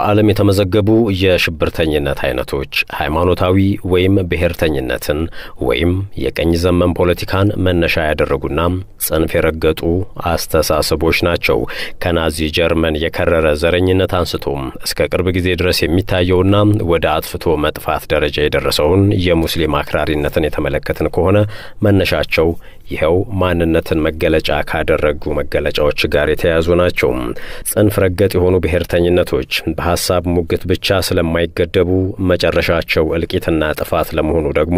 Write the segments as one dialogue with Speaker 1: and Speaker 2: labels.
Speaker 1: በዓለም የተመዘገቡ የሽብርተኝነት አይነቶች ሃይማኖታዊ ወይም ብሔርተኝነትን ወይም የቀኝ ዘመን ፖለቲካን መነሻ ያደረጉና ጽንፍ የረገጡ አስተሳሰቦች ናቸው። ከናዚ ጀርመን የከረረ ዘረኝነት አንስቶም እስከ ቅርብ ጊዜ ድረስ የሚታየውና ወደ አጥፍቶ መጥፋት ደረጃ የደረሰውን የሙስሊም አክራሪነትን የተመለከትን ከሆነ መነሻቸው ይኸው ማንነትን መገለጫ ካደረጉ መገለጫዎች ጋር የተያያዙ ናቸው። ጽንፍ ረገጥ የሆኑ ብሔርተኝነቶች በሀሳብ ሙግት ብቻ ስለማይገደቡ መጨረሻቸው እልቂትና ጥፋት ለመሆኑ ደግሞ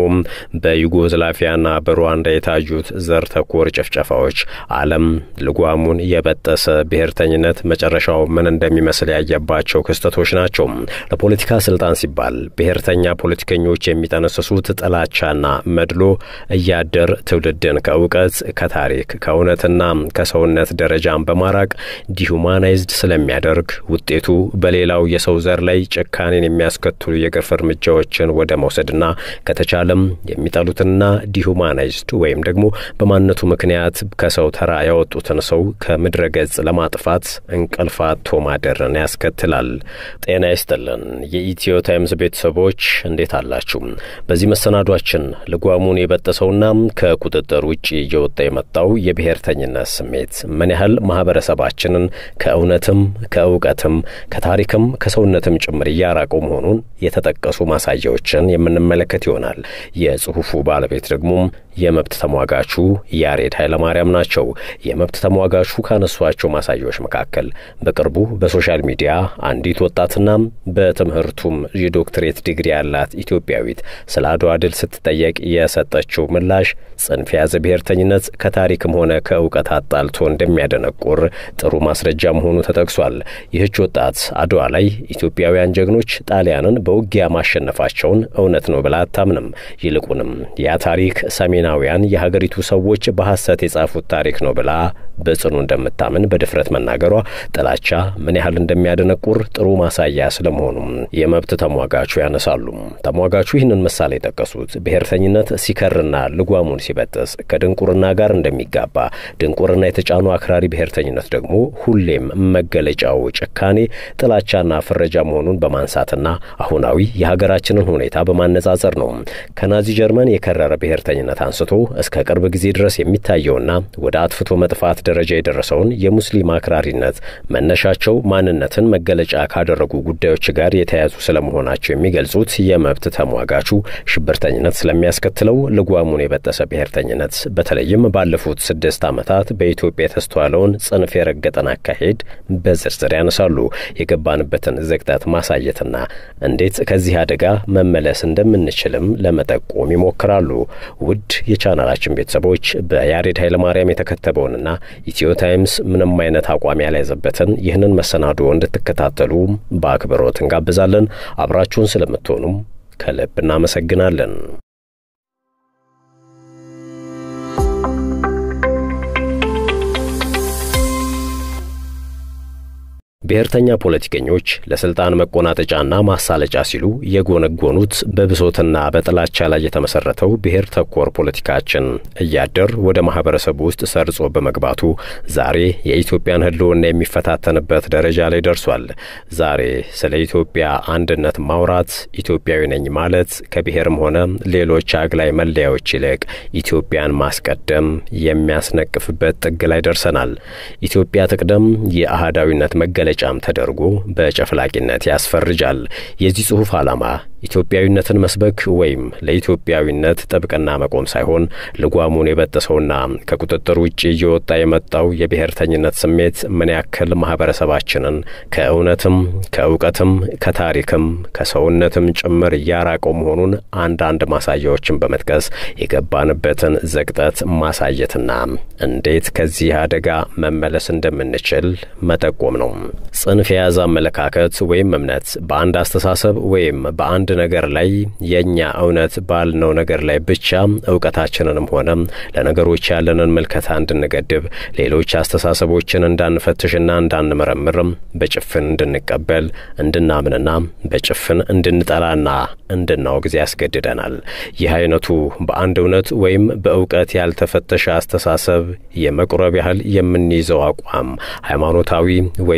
Speaker 1: በዩጎዝላቪያና በሩዋንዳ የታዩት ዘር ተኮር ጭፍጨፋዎች ዓለም ልጓሙን የበጠሰ ብሔርተኝነት መጨረሻው ምን እንደሚመስል ያየባቸው ክስተቶች ናቸው። ለፖለቲካ ስልጣን ሲባል ብሔርተኛ ፖለቲከኞች የሚጠነስሱት ጥላቻና መድሎ እያደር ትውልድን ከእውቀት ከታሪክ ከእውነትና ከሰውነት ደረጃን በማራቅ ዲሁማናይዝድ ስለሚያደርግ ውጤቱ በሌላው የሰው ዘር ላይ ጭካኔን የሚያስከትሉ የግፍ እርምጃዎችን ወደ መውሰድና ከተቻለም የሚጠሉትንና ዲሁማናይዝድ ወይም ደግሞ በማንነቱ ምክንያት ከሰው ተራ ያወጡትን ሰው ከምድረ ገጽ ለማጥፋት እንቅልፍ አጥቶ ማደርን ያስከትላል። ጤና ይስጥልን የኢትዮ ታይምስ ቤተሰቦች እንዴት አላችሁ? በዚህ መሰናዷችን ልጓሙን የበጠሰውና ከቁጥጥር ውጭ እየወጣ የመጣው የብሔርተኝነት ስሜት ምን ያህል ማህበረሰባችንን ከእውነትም ከእውቀትም ከታሪክም ከሰውነትም ጭምር እያራቀው መሆኑን የተጠቀሱ ማሳያዎችን የምንመለከት ይሆናል። የጽሑፉ ባለቤት ደግሞ የመብት ተሟጋቹ ያሬድ ኃይለማርያም ናቸው። የመብት ተሟጋቹ ካነሷቸው ማሳያዎች መካከል በቅርቡ በሶሻል ሚዲያ አንዲት ወጣትና በትምህርቱም የዶክትሬት ዲግሪ ያላት ኢትዮጵያዊት ስለ አድዋ ድል ስትጠየቅ የሰጠችው ምላሽ ጽንፍ የያዘ ብሔርተኝነት ከታሪክም ሆነ ከእውቀት አጣልቶ እንደሚያደነቁር ጥሩ ማስረጃ መሆኑ ተጠቅሷል። ይህች ወጣት አድዋ ላይ ኢትዮጵያውያን ጀግኖች ጣሊያንን በውጊያ ማሸነፋቸውን እውነት ነው ብላ አታምንም። ይልቁንም ያ ታሪክ ሰሜናውያን የሀገሪቱ ሰዎች በሐሰት የጻፉት ታሪክ ነው ብላ በጽኑ እንደምታምን በድፍረት መናገሯ ጥላቻ ምን ያህል እንደሚያደነቁር ጥሩ ማሳያ ስለመሆኑም የመብት ተሟጋቹ ያነሳሉ። ተሟጋቹ ይህንን ምሳሌ የጠቀሱት ብሔርተኝነት ሲከርና ልጓሙን ሲበጥስ ከድንቁርና ጋር እንደሚጋባ፣ ድንቁርና የተጫኑ አክራሪ ብሔርተኝነት ደግሞ ሁሌም መገለጫው ጭካኔ፣ ጥላቻና ፍረጃ መሆኑን በማንሳትና አሁናዊ የሀገራችንን ሁኔታ በማነጻጸር ነው። ከናዚ ጀርመን የከረረ ብሔርተኝነት አንስቶ እስከ ቅርብ ጊዜ ድረስ የሚታየውና ወደ አጥፍቶ መጥፋት ደረጃ የደረሰውን የሙስሊም አክራሪነት መነሻቸው ማንነትን መገለጫ ካደረጉ ጉዳዮች ጋር የተያያዙ ስለመሆናቸው የሚገልጹት የመብት ተሟጋቹ ሽብርተኝነት ስለሚያስከትለው ልጓሙን የበጠሰ ብሔርተኝነት በተለይም ባለፉት ስድስት ዓመታት በኢትዮጵያ የተስተዋለውን ጽንፍ የረገጠን አካሄድ በዝርዝር ያነሳሉ። የገባንበትን ዝቅጠት ማሳየትና እንዴት ከዚህ አደጋ መመለስ እንደምንችልም ለመጠቆም ይሞክራሉ። ውድ የቻናላችን ቤተሰቦች በያሬድ ኃይለማርያም የተከተበውንና ኢትዮ ታይምስ ምንም አይነት አቋም ያልያዘበትን ይህንን መሰናዶ እንድትከታተሉ በአክብሮት እንጋብዛለን። አብራችሁን ስለምትሆኑም ከልብ እናመሰግናለን። ብሔርተኛ ፖለቲከኞች ለስልጣን መቆናጠጫና ማሳለጫ ሲሉ የጎነጎኑት በብሶትና በጥላቻ ላይ የተመሰረተው ብሔር ተኮር ፖለቲካችን እያደር ወደ ማህበረሰቡ ውስጥ ሰርጾ በመግባቱ ዛሬ የኢትዮጵያን ሕልውና የሚፈታተንበት ደረጃ ላይ ደርሷል። ዛሬ ስለ ኢትዮጵያ አንድነት ማውራት፣ ኢትዮጵያዊ ነኝ ማለት ከብሔርም ሆነ ሌሎች አግላይ መለያዎች ይልቅ ኢትዮጵያን ማስቀደም የሚያስነቅፍበት ጥግ ላይ ደርሰናል። ኢትዮጵያ ትቅደም የአህዳዊነት መገለጫ ጫም ተደርጎ በጨፍላቂነት ያስፈርጃል። የዚህ ጽሑፍ ዓላማ ኢትዮጵያዊነትን መስበክ ወይም ለኢትዮጵያዊነት ጥብቅና መቆም ሳይሆን ልጓሙን የበጠሰውና ከቁጥጥር ውጭ እየወጣ የመጣው የብሔርተኝነት ስሜት ምን ያክል ማህበረሰባችንን ከእውነትም ከእውቀትም ከታሪክም ከሰውነትም ጭምር እያራቀው መሆኑን አንዳንድ ማሳያዎችን በመጥቀስ የገባንበትን ዘቅጠት ማሳየትና እንዴት ከዚህ አደጋ መመለስ እንደምንችል መጠቆም ነው። ጽንፍ የያዘ አመለካከት ወይም እምነት በአንድ አስተሳሰብ ወይም በአንድ ነገር ላይ የእኛ እውነት ባልነው ነገር ላይ ብቻ እውቀታችንንም ሆነ ለነገሮች ያለንን ምልከታ እንድንገድብ፣ ሌሎች አስተሳሰቦችን እንዳንፈትሽና እንዳንመረምር፣ በጭፍን እንድንቀበል፣ እንድናምንና በጭፍን እንድንጠላና እንድናወግዝ ያስገድደናል። ይህ አይነቱ በአንድ እውነት ወይም በእውቀት ያልተፈተሸ አስተሳሰብ የመቁረብ ያህል የምንይዘው አቋም ሃይማኖታዊ ወይም ብሔር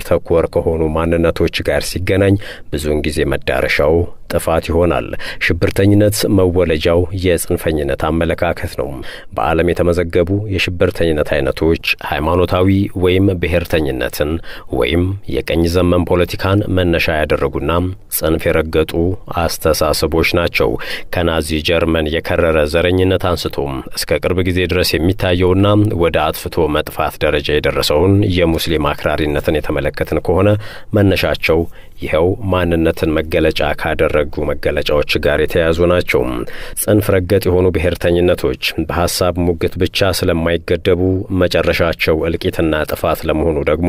Speaker 1: ተኮር ከሆኑ ማንነቶች ጋር ሲገናኝ ብዙውን ጊዜ መዳረሻው ጥፋት ይሆናል። ሽብርተኝነት መወለጃው የጽንፈኝነት አመለካከት ነው። በዓለም የተመዘገቡ የሽብርተኝነት አይነቶች ሃይማኖታዊ ወይም ብሔርተኝነትን ወይም የቀኝ ዘመን ፖለቲካን መነሻ ያደረጉና ጽንፍ የረገጡ አስተሳሰቦች ናቸው። ከናዚ ጀርመን የከረረ ዘረኝነት አንስቶም እስከ ቅርብ ጊዜ ድረስ የሚታየውና ወደ አጥፍቶ መጥፋት ደረጃ የደረሰውን የሙስሊም አክራሪነትን የተመለከትን ከሆነ መነሻቸው ይኸው ማንነትን መገለጫ ካደረጉ መገለጫዎች ጋር የተያያዙ ናቸው። ጽንፍ ረገጥ የሆኑ ብሔርተኝነቶች በሀሳብ ሙግት ብቻ ስለማይገደቡ መጨረሻቸው እልቂትና ጥፋት ለመሆኑ ደግሞ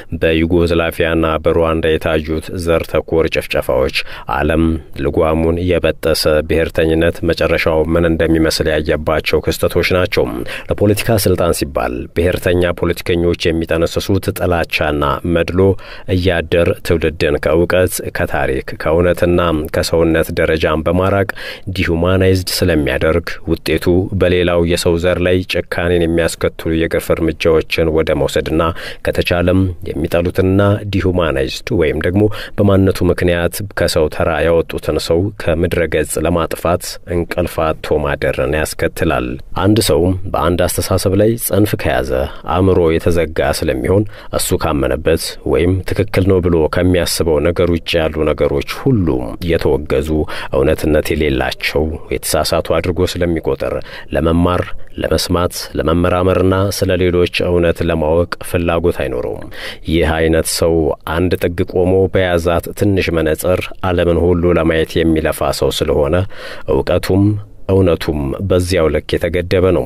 Speaker 1: በዩጎዝላቪያና በሩዋንዳ የታዩት ዘር ተኮር ጭፍጨፋዎች ዓለም ልጓሙን የበጠሰ ብሔርተኝነት መጨረሻው ምን እንደሚመስል ያየባቸው ክስተቶች ናቸው። ለፖለቲካ ስልጣን ሲባል ብሔርተኛ ፖለቲከኞች የሚጠነስሱት ጥላቻና መድሎ እያደር ትውልድን ከእውቀት ከታሪክ ከእውነትና ከሰውነት ደረጃን በማራቅ ዲሁማናይዝድ ስለሚያደርግ ውጤቱ በሌላው የሰው ዘር ላይ ጭካኔን የሚያስከትሉ የግፍ እርምጃዎችን ወደ መውሰድና ከተቻለም የሚጠሉትንና ዲሁማናይዝድ ወይም ደግሞ በማንነቱ ምክንያት ከሰው ተራ ያወጡትን ሰው ከምድረ ገጽ ለማጥፋት እንቅልፍ አጥቶ ማደርን ያስከትላል። አንድ ሰው በአንድ አስተሳሰብ ላይ ጽንፍ ከያዘ አእምሮ የተዘጋ ስለሚሆን እሱ ካመነበት ወይም ትክክል ነው ብሎ ከሚያስበው ነገር ውጭ ያሉ ነገሮች ሁሉ የተወገዙ እውነትነት የሌላቸው የተሳሳቱ አድርጎ ስለሚቆጥር ለመማር፣ ለመስማት፣ ለመመራመርና ስለ ሌሎች እውነት ለማወቅ ፍላጎት አይኖረውም። ይህ አይነት ሰው አንድ ጥግ ቆሞ በያዛት ትንሽ መነጽር ዓለምን ሁሉ ለማየት የሚለፋ ሰው ስለሆነ እውቀቱም እውነቱም በዚያው ልክ የተገደበ ነው።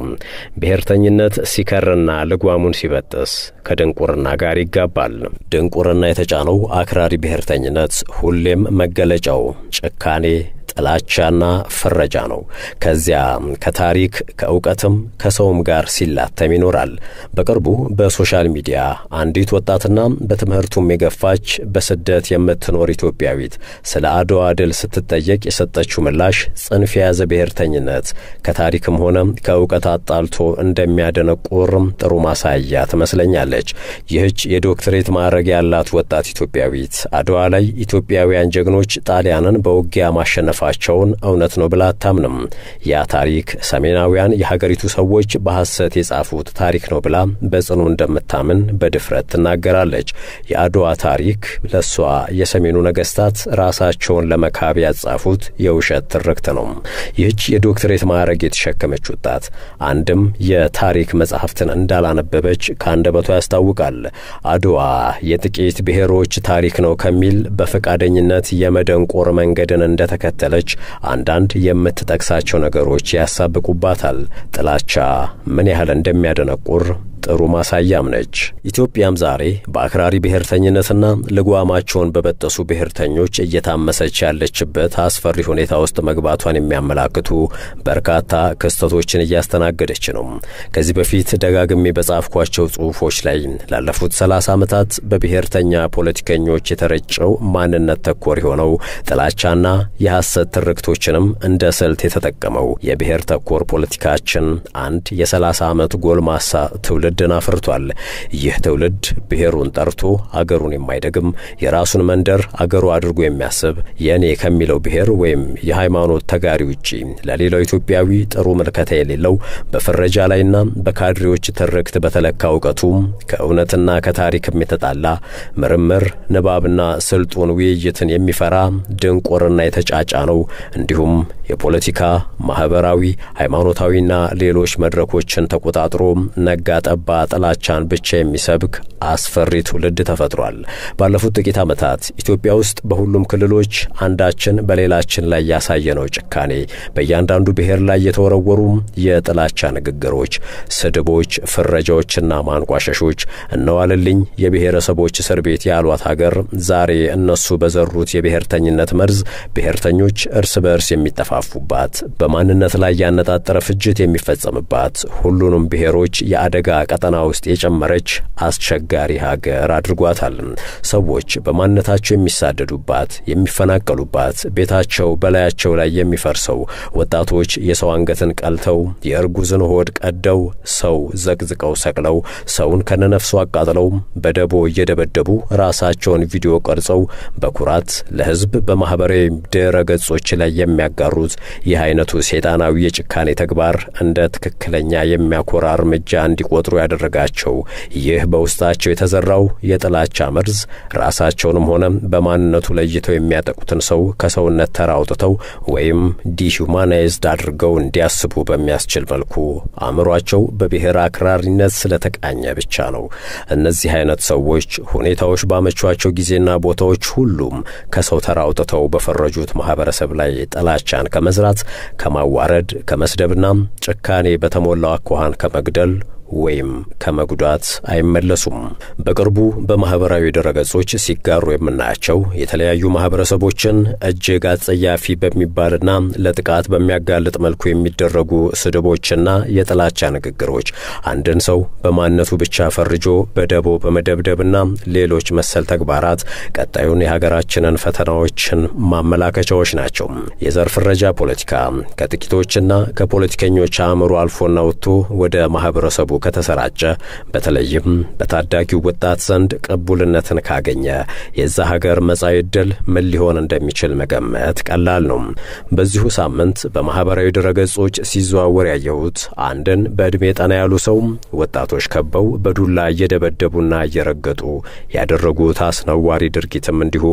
Speaker 1: ብሔርተኝነት ሲከርና ልጓሙን ሲበጥስ ከድንቁርና ጋር ይጋባል። ድንቁርና የተጫነው አክራሪ ብሔርተኝነት ሁሌም መገለጫው ጭካኔ ጥላቻና ፍረጃ ነው። ከዚያ ከታሪክ ከእውቀትም ከሰውም ጋር ሲላተም ይኖራል። በቅርቡ በሶሻል ሚዲያ አንዲት ወጣትና በትምህርቱም የገፋች በስደት የምትኖር ኢትዮጵያዊት ስለ አድዋ ድል ስትጠየቅ የሰጠችው ምላሽ ጽንፍ የያዘ ብሔርተኝነት ከታሪክም ሆነ ከእውቀት አጣልቶ እንደሚያደነቁር ጥሩ ማሳያ ትመስለኛለች። ይህች የዶክትሬት ማዕረግ ያላት ወጣት ኢትዮጵያዊት አድዋ ላይ ኢትዮጵያውያን ጀግኖች ጣሊያንን በውጊያ ማሸነፋ ቸውን እውነት ነው ብላ አታምንም። ያ ታሪክ ሰሜናውያን የሀገሪቱ ሰዎች በሐሰት የጻፉት ታሪክ ነው ብላ በጽኑ እንደምታምን በድፍረት ትናገራለች። የአድዋ ታሪክ ለእሷ የሰሜኑ ነገስታት ራሳቸውን ለመካብ ያጻፉት የውሸት ትርክት ነው። ይህች የዶክትሬት ማዕረግ የተሸከመች ወጣት አንድም የታሪክ መጽሐፍትን እንዳላነበበች ከአንደበቷ ያስታውቃል። አድዋ የጥቂት ብሔሮች ታሪክ ነው ከሚል በፈቃደኝነት የመደንቆር መንገድን እንደተከተለ አንዳንድ የምትጠቅሳቸው ነገሮች ያሳብቁባታል። ጥላቻ ምን ያህል እንደሚያደነቁር ጥሩ ማሳያም ነች። ኢትዮጵያም ዛሬ በአክራሪ ብሔርተኝነትና ልጓማቸውን በበጠሱ ብሔርተኞች እየታመሰች ያለችበት አስፈሪ ሁኔታ ውስጥ መግባቷን የሚያመላክቱ በርካታ ክስተቶችን እያስተናገደች ነው። ከዚህ በፊት ደጋግሜ በጻፍኳቸው ጽሑፎች ላይ ላለፉት ሰላሳ ዓመታት በብሔርተኛ ፖለቲከኞች የተረጨው ማንነት ተኮር የሆነው ጥላቻና የሐሰት ትርክቶችንም እንደ ስልት የተጠቀመው የብሔር ተኮር ፖለቲካችን አንድ የሰላሳ ዓመት ጎልማሳ ትውልድ ትውልድን አፍርቷል። ይህ ትውልድ ብሔሩን ጠርቶ አገሩን የማይደግም የራሱን መንደር አገሩ አድርጎ የሚያስብ የእኔ ከሚለው ብሔር ወይም የሃይማኖት ተጋሪ ውጪ ለሌላው ኢትዮጵያዊ ጥሩ ምልከታ የሌለው በፍረጃ ላይና በካድሬዎች ትርክት በተለካ እውቀቱ ከእውነትና ከታሪክም የተጣላ ምርምር፣ ንባብና ስልጡን ውይይትን የሚፈራ ድንቁርና የተጫጫ ነው። እንዲሁም የፖለቲካ ማህበራዊ፣ ሃይማኖታዊና ሌሎች መድረኮችን ተቆጣጥሮ ነጋ ጠባ ጥላቻን ብቻ የሚሰብክ አስፈሪ ትውልድ ተፈጥሯል። ባለፉት ጥቂት ዓመታት ኢትዮጵያ ውስጥ በሁሉም ክልሎች አንዳችን በሌላችን ላይ ያሳየነው ጭካኔ፣ በእያንዳንዱ ብሔር ላይ የተወረወሩ የጥላቻ ንግግሮች፣ ስድቦች፣ ፍረጃዎችና ማንቋሸሾች እነዋልልኝ የብሔረሰቦች እስር ቤት ያሏት ሀገር ዛሬ እነሱ በዘሩት የብሔርተኝነት መርዝ ብሔርተኞች እርስ በእርስ የሚጠፋፉባት፣ በማንነት ላይ ያነጣጠረ ፍጅት የሚፈጸምባት፣ ሁሉንም ብሔሮች የአደጋ ቀጠና ውስጥ የጨመረች አስቸጋሪ ሀገር አድርጓታል። ሰዎች በማንነታቸው የሚሳደዱባት፣ የሚፈናቀሉባት፣ ቤታቸው በላያቸው ላይ የሚፈርሰው፣ ወጣቶች የሰው አንገትን ቀልተው የእርጉዝን ሆድ ቀደው ሰው ዘቅዝቀው ሰቅለው ሰውን ከነነፍሱ አቃጥለው በደቦ እየደበደቡ ራሳቸውን ቪዲዮ ቀርጸው በኩራት ለሕዝብ በማኅበራዊ ድረ ገጾች ላይ የሚያጋሩት ይህ አይነቱ ሰይጣናዊ የጭካኔ ተግባር እንደ ትክክለኛ የሚያኮራ እርምጃ እንዲቆጥሩ ያደረጋቸው ይህ በውስጣቸው የተዘራው የጥላቻ መርዝ ራሳቸውንም ሆነ በማንነቱ ለይተው የሚያጠቁትን ሰው ከሰውነት ተራ አውጥተው ወይም ዲሁማናይዝድ አድርገው እንዲያስቡ በሚያስችል መልኩ አእምሯቸው በብሔር አክራሪነት ስለተቃኘ ብቻ ነው። እነዚህ አይነት ሰዎች ሁኔታዎች ባመቿቸው ጊዜና ቦታዎች ሁሉም ከሰው ተራ አውጥተው በፈረጁት ማህበረሰብ ላይ ጥላቻን ከመዝራት፣ ከማዋረድ፣ ከመስደብና ጭካኔ በተሞላው አኳኋን ከመግደል ወይም ከመጉዳት አይመለሱም። በቅርቡ በማኅበራዊ ድረገጾች ሲጋሩ የምናያቸው የተለያዩ ማኅበረሰቦችን እጅግ አጸያፊ በሚባልና ለጥቃት በሚያጋልጥ መልኩ የሚደረጉ ስድቦችና የጥላቻ ንግግሮች አንድን ሰው በማንነቱ ብቻ ፈርጆ በደቦ በመደብደብና ሌሎች መሰል ተግባራት ቀጣዩን የሀገራችንን ፈተናዎችን ማመላከቻዎች ናቸው። የዘር ፍረጃ ፖለቲካ ከጥቂቶችና ከፖለቲከኞች አእምሮ አልፎና ወጥቶ ወደ ማኅበረሰቡ ከተሰራጨ በተለይም በታዳጊው ወጣት ዘንድ ቅቡልነትን ካገኘ የዛ ሀገር መጻኢ ዕድል ምን ሊሆን እንደሚችል መገመት ቀላል ነው። በዚሁ ሳምንት በማኅበራዊ ድረገጾች ሲዘዋወር ያየሁት አንድን በዕድሜ ጠና ያሉ ሰው ወጣቶች ከበው በዱላ እየደበደቡና እየረገጡ ያደረጉት አስነዋሪ ድርጊትም እንዲሁ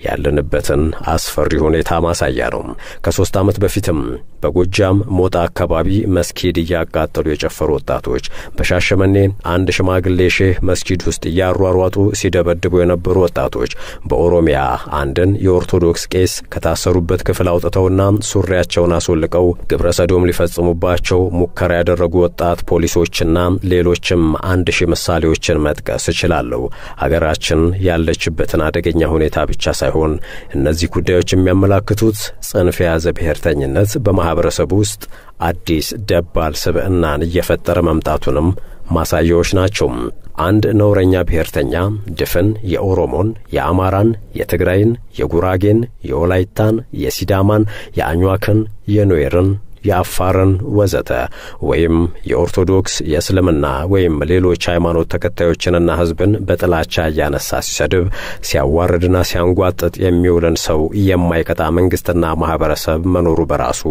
Speaker 1: ያለንበትን አስፈሪ ሁኔታ ማሳያ ነው። ከሦስት ዓመት በፊትም በጎጃም ሞጣ አካባቢ መስጊድ እያቃጠሉ የጨፈሩ ወጣቶች በሻሸመኔ አንድ ሽማግሌ ሼህ መስጊድ ውስጥ እያሯሯጡ ሲደበድቡ የነበሩ ወጣቶች በኦሮሚያ አንድን የኦርቶዶክስ ቄስ ከታሰሩበት ክፍል አውጥተውና ሱሪያቸውን አስወልቀው ግብረ ሰዶም ሊፈጽሙባቸው ሙከራ ያደረጉ ወጣት ፖሊሶችና ሌሎችም አንድ ሺህ ምሳሌዎችን መጥቀስ እችላለሁ። ሀገራችን ያለችበትን አደገኛ ሁኔታ ብቻ ሳይሆን እነዚህ ጉዳዮች የሚያመላክቱት ጽንፍ የያዘ ብሔርተኝነት በማኅበረሰቡ ውስጥ አዲስ ደባል ስብዕናን እየፈጠረ መምጣቱንም ማሳያዎች ናቸው። አንድ ነውረኛ ብሔርተኛ ድፍን የኦሮሞን፣ የአማራን፣ የትግራይን፣ የጉራጌን፣ የወላይታን፣ የሲዳማን፣ የአኟክን፣ የኑዌርን የአፋርን ወዘተ ወይም የኦርቶዶክስ የእስልምና ወይም ሌሎች ሃይማኖት ተከታዮችንና ሕዝብን በጥላቻ እያነሳ ሲሰድብ ሲያዋርድና ሲያንጓጥጥ የሚውልን ሰው የማይቀጣ መንግሥትና ማኅበረሰብ መኖሩ በራሱ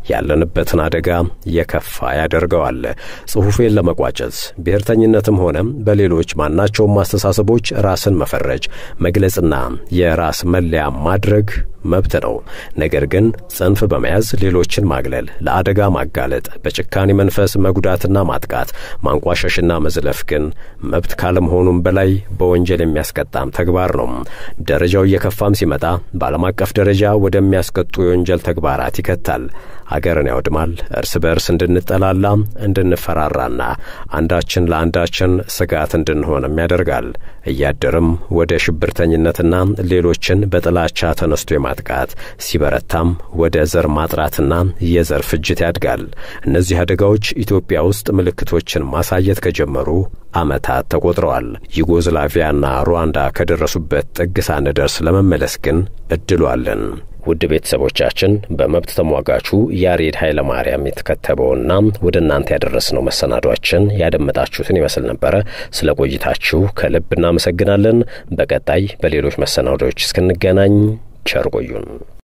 Speaker 1: ያለንበትን አደጋ የከፋ ያደርገዋል። ጽሑፌን ለመቋጨት ብሔርተኝነትም ሆነ በሌሎች ማናቸውም አስተሳሰቦች ራስን መፈረጅ መግለጽና የራስ መለያ ማድረግ መብት ነው። ነገር ግን ጽንፍ በመያዝ ሌሎችን ማግለል፣ ለአደጋ ማጋለጥ፣ በጭካኔ መንፈስ መጉዳትና ማጥቃት፣ ማንቋሸሽና መዝለፍ ግን መብት ካለመሆኑም በላይ በወንጀል የሚያስቀጣም ተግባር ነው። ደረጃው እየከፋም ሲመጣ በዓለም አቀፍ ደረጃ ወደሚያስቀጡ የወንጀል ተግባራት ይከታል። አገርን ያወድማል። እርስ በእርስ እንድንጠላላ፣ እንድንፈራራና አንዳችን ለአንዳችን ስጋት እንድንሆንም ያደርጋል። እያደርም ወደ ሽብርተኝነትና ሌሎችን በጥላቻ ተነስቶ የማጥቃት ሲበረታም ወደ ዘር ማጥራትና የዘር ፍጅት ያድጋል። እነዚህ አደጋዎች ኢትዮጵያ ውስጥ ምልክቶችን ማሳየት ከጀመሩ ዓመታት ተቆጥረዋል። ዩጎዝላቪያና ሩዋንዳ ከደረሱበት ጥግ ሳንደርስ ለመመለስ ግን እድሉ አለን። ውድ ቤተሰቦቻችን በመብት ተሟጋቹ ያሬድ ኃይለ ማርያም የተከተበውና ወደ እናንተ ያደረስነው መሰናዷችን ያደመጣችሁትን ይመስል ነበረ። ስለ ቆይታችሁ ከልብ እናመሰግናለን። በቀጣይ በሌሎች መሰናዶዎች እስክንገናኝ ቸር ቆዩን።